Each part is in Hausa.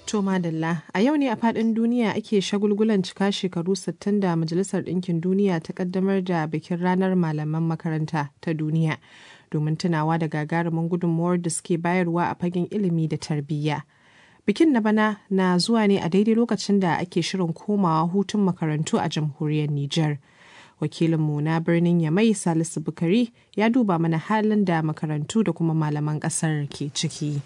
To madalla, a yau ne a faɗin duniya ake shagulgulan cika shekaru 60 da Majalisar Ɗinkin Duniya ta ƙaddamar da bikin ranar malaman makaranta ta duniya domin tunawa da gagarumin gudunmuwar da suke bayarwa a fagen ilimi da tarbiyya. Bikin na bana na zuwa ne a daidai lokacin da ake shirin komawa hutun makarantu a jamhuriyar Nijar. Wakilinmu na birnin Yamai Salisu Bukari ya duba mana halin da makarantu da kuma malaman ƙasar ke ciki.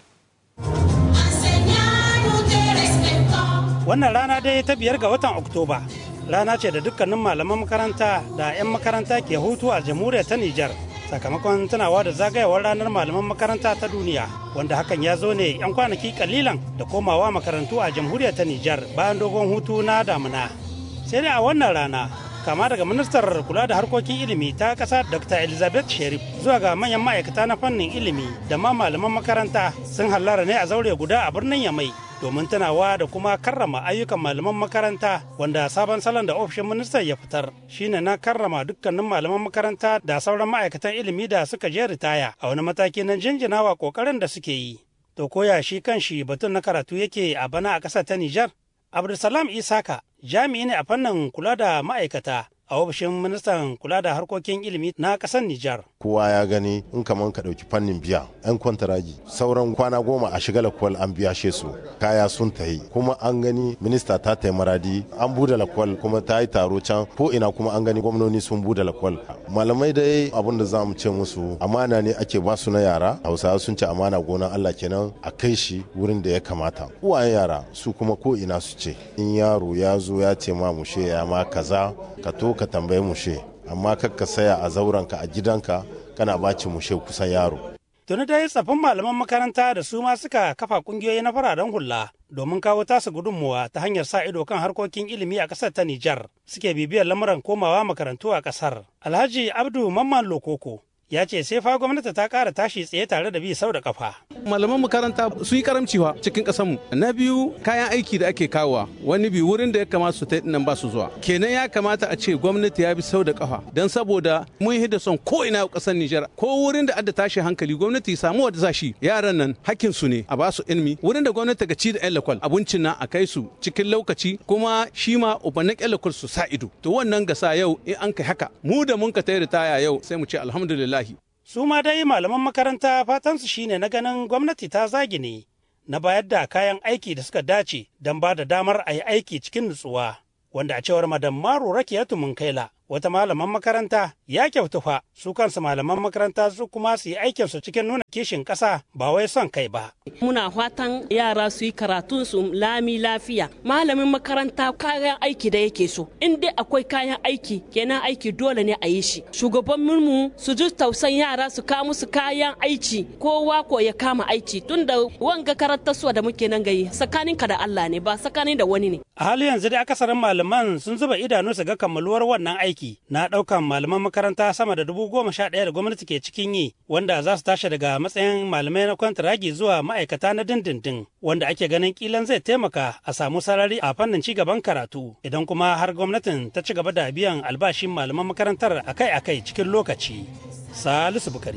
Wannan rana dai ta biyar ga watan Oktoba. Rana ce da dukkanin malaman makaranta da 'yan makaranta ke hutu a jamhuriyar ta Nijar. Sakamakon tunawa da zagayewar ranar malaman makaranta ta duniya, wanda hakan ya zo ne 'yan kwanaki kalilan da komawa makarantu a jamhuriyar ta Nijar bayan dogon hutu na damuna. Sai dai a wannan rana, kama daga ministar kula da harkokin ilimi ta ƙasa dr elizabeth sherif zuwa ga manyan ma'aikata na fannin ilimi da ma malaman makaranta sun hallara ne a zaure guda a birnin yamai domin tunawa da kuma karrama ayyukan malaman makaranta wanda sabon salon da ofishin ministan ya fitar shine na karrama dukkanin malaman makaranta da sauran ma'aikatan ilimi da suka je ritaya a wani mataki na jinjinawa kokarin da suke yi to koya shi kan shi batun na karatu yake a bana a ƙasar ta nijar abdulsalam isaka jami'i ne a fannin kula da ma'aikata a ofishin ministan kula da harkokin ilimi na ƙasar Nijar. Kowa ya gani in kaman ka ɗauki fannin biya 'yan kwantaragi sauran kwana goma a shiga lakwal an biya she su kaya sun tahi kuma an gani minista ta tayi maradi an bude lakwal kuma ta yi taro can ko ina kuma an gani gwamnoni sun bude lakwal malamai dai abin da za mu ce musu amana ne ake ba su na yara hausawa sun ce amana gonan Allah kenan a kai shi wurin da ya kamata uwayen yara su kuma ko ina su ce in yaro ya zo ya ce ma mushe ya ma kaza ka to ka tambaye mushe amma kakka saya a zauranka a gidanka kana baci mushe kusan yaro. Tuni dai tsafin malaman makaranta da su ma suka kafa kungiyoyi na fararen hula domin kawo tasu gudunmuwa ta hanyar sa ido kan harkokin ilimi a ƙasar ta Nijar suke bibiyar lamuran komawa makarantu a ƙasar. Alhaji Abdu Mamman Lokoko ya ce sai fa gwamnati ta ƙara tashi tsaye tare da bi sau da kafa. Malaman makaranta su yi karamciwa cikin ƙasarmu. Na biyu kayan aiki da ake kawowa wani bi wurin da ya kamata su ta nan ba su zuwa. Kenan ya kamata a ce gwamnati ya bi sau da kafa don saboda mun hidda son ko ina ƙasar Nijar ko wurin da adda tashi hankali gwamnati ya samu wadda zashi yaran nan hakkin su ne a ba su ilimi wurin da gwamnati ga ci da yan lakwal abincin nan a kai su cikin lokaci kuma shi ma ubannin yan lakwal su sa ido. To wannan gasa yau in an kai haka mu da mun ka tayi ritaya yau sai mu ce alhamdulillah Su ma dai malaman makaranta fatansu shine na ganin gwamnati ta zagine na bayar da kayan aiki da suka dace don ba da damar a yi aiki cikin nutsuwa. Wanda a cewar Madam Maru Rakiyatu Munkaila wata malaman makaranta ya kyautu fa su kansu malaman makaranta su kuma su yi aikinsu cikin nuna kishin ƙasa ba wai son kai ba. Muna fatan yara su yi karatun su lami lafiya. Malamin makaranta kayan aiki da yake so. In dai akwai kayan aiki kenan aiki dole ne a yi shi. Shugabanninmu su ji tausan yara su kawo musu kayan aiki kowa ko ya kama aiki tunda wanga karantarsuwa da muke nan gayi tsakaninka da Allah ne ba tsakanin da wani ne. A hali yanzu dai akasarin malaman sun zuba idanu su ga kammaluwar wannan aiki na ɗaukan malaman makaranta sama da dubu goma sha ɗaya da gwamnati ke cikin yi wanda za su tashi daga matsayin malamai na kwantaragi zuwa ma'aikata na dindindin wanda ake ganin kilan zai taimaka a samu sarari a fannin ci gaban karatu idan kuma har gwamnatin ta ci gaba da biyan albashin malaman makarantar akai-akai cikin lokaci. Salisu Bukari,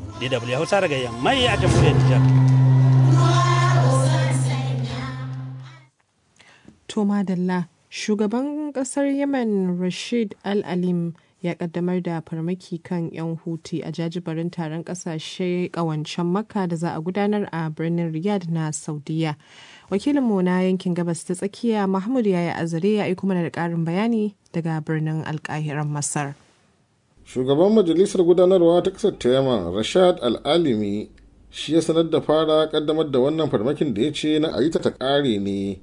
DW Hausa daga Yammai a jamhuriyar Nijar. To madalla, shugaban kasar Yemen Rashid Al-Alim ya kaddamar da farmaki kan 'yan huti a jajibarin taron kasashe kawancen makka da za a gudanar a birnin riyadh na saudiya wakilinmu na yankin gabas ta tsakiya mahmud yaya azare ya aiko mana da karin bayani daga birnin alkahiran masar shugaban majalisar gudanarwa ta kasar ta yaman rashad al-alimi shi ya sanar da fara kaddamar da wannan farmakin da ya ce na a yi ta kare ne.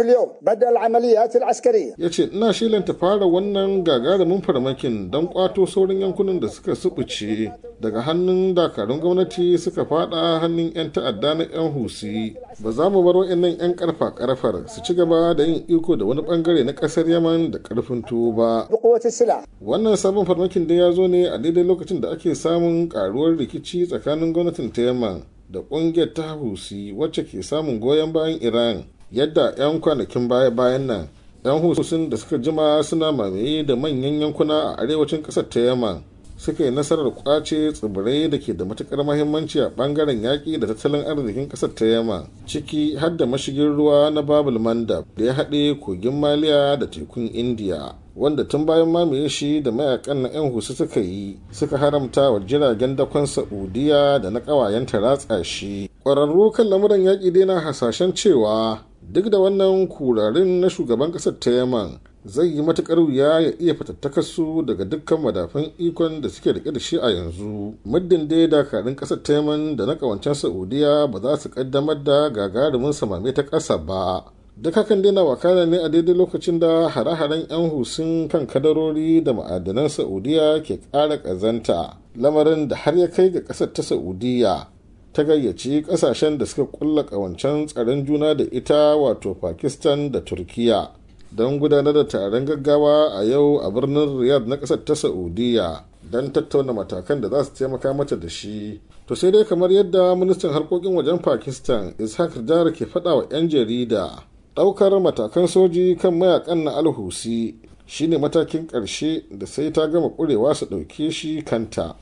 Ya ce ina shilanta fara wannan gagarumin farmakin don kwato sauran yankunan da suka subuce daga hannun dakarun gwamnati suka fada hannun 'yan ta'adda na 'yan husi. Ba za mu bar wa'annan 'yan karfa karfar su ci gaba da yin iko da wani bangare na kasar Yaman da karfin tuwo ba. Wannan sabon farmakin da ya zo ne a daidai lokacin da ake samun karuwar rikici tsakanin gwamnatin ta Yaman da kungiyar ta husi wacce ke samun goyon bayan iran yadda 'yan kwanakin baya-bayan nan 'yan husun da suka jima suna mamaye da manyan yankuna a arewacin kasar ta yamma suka yi nasarar kwace tsibirai da ke da matukar mahimmanci a bangaren yaƙi da tattalin arzikin ƙasar ta yamma ciki har da mashigin ruwa na babul mandab da ya haɗe kogin maliya da tekun indiya wanda tun bayan mamaye shi da mayakan na 'yan husu suka yi suka haramta wa jiragen dakon saudiya da na ƙawayenta ratsa shi ƙwararru kan lamuran yaƙi dai na hasashen cewa duk da wannan kurarin na shugaban ƙasar ta yaman zai yi matukar wuya ya iya fatattakarsu daga dukkan madafan ikon da suke rike da shi a yanzu muddin dai dakarun kasar taiman da na kawancen saudiya ba za su kaddamar da gagarumin samame ta ƙasa ba duk hakan dai na wakana ne a daidai lokacin da hare-haren 'yan husun kan kadarori da ma'adanan saudiya ke ƙara ƙazanta lamarin da har ya kai ga ƙasar ta saudiya ta gayyaci ƙasashen da suka kulla ƙawancen tsaron juna da ita wato pakistan da turkiya don gudanar da taron gaggawa a yau a birnin riyadh na kasar ta saudiya don tattauna matakan da za su taimaka mata da shi to sai dai kamar yadda ministan harkokin wajen pakistan ishaq dar ke faɗa wa 'yan jarida ɗaukar matakan soji kan mayakan na alhusi shine matakin ƙarshe da sai ta gama ƙurewa su ɗauke shi kanta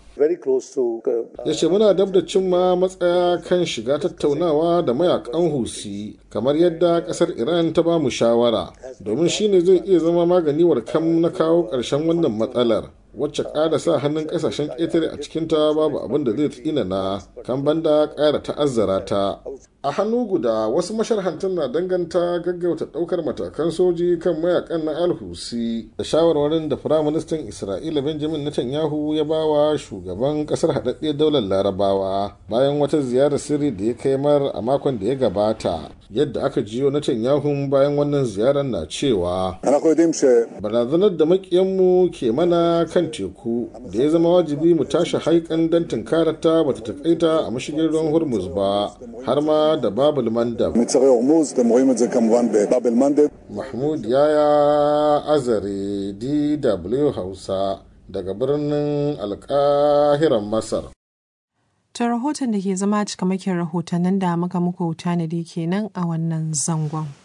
ya ce muna dab da cimma matsaya kan shiga tattaunawa da mayakan husi kamar yadda kasar iran ta ba mu shawara domin shine zai iya zama magani kam na kawo ƙarshen wannan matsalar wacce ƙara sa hannun ƙasashen ƙetare a cikinta babu abin da zai tsinana kan banda ƙara ta'azzara ta a hannu guda wasu masharhantan na danganta gaggauta ɗaukar matakan soji kan mayakan na alhusi da shawarwarin da firaministan isra'ila benjamin netanyahu ya bawa shugaban ƙasar haɗaɗɗiyar daular larabawa bayan wata ziyarar sirri da ya kai mar a makon da ya gabata yadda aka jiyo netanyahu bayan wannan ziyarar na cewa barazanar da makiyanmu ke mana kan teku da ya zama wajibi mu tashi haikan don tunkarata bata takaita a mashigin ruwan hormuz ba har ma da babul mandab mahmud yaya azare dw hausa daga birnin alkahiran masar ta rahoton da ke zama cikamakin rahotannin da muka muku tanadi kenan a wannan zangon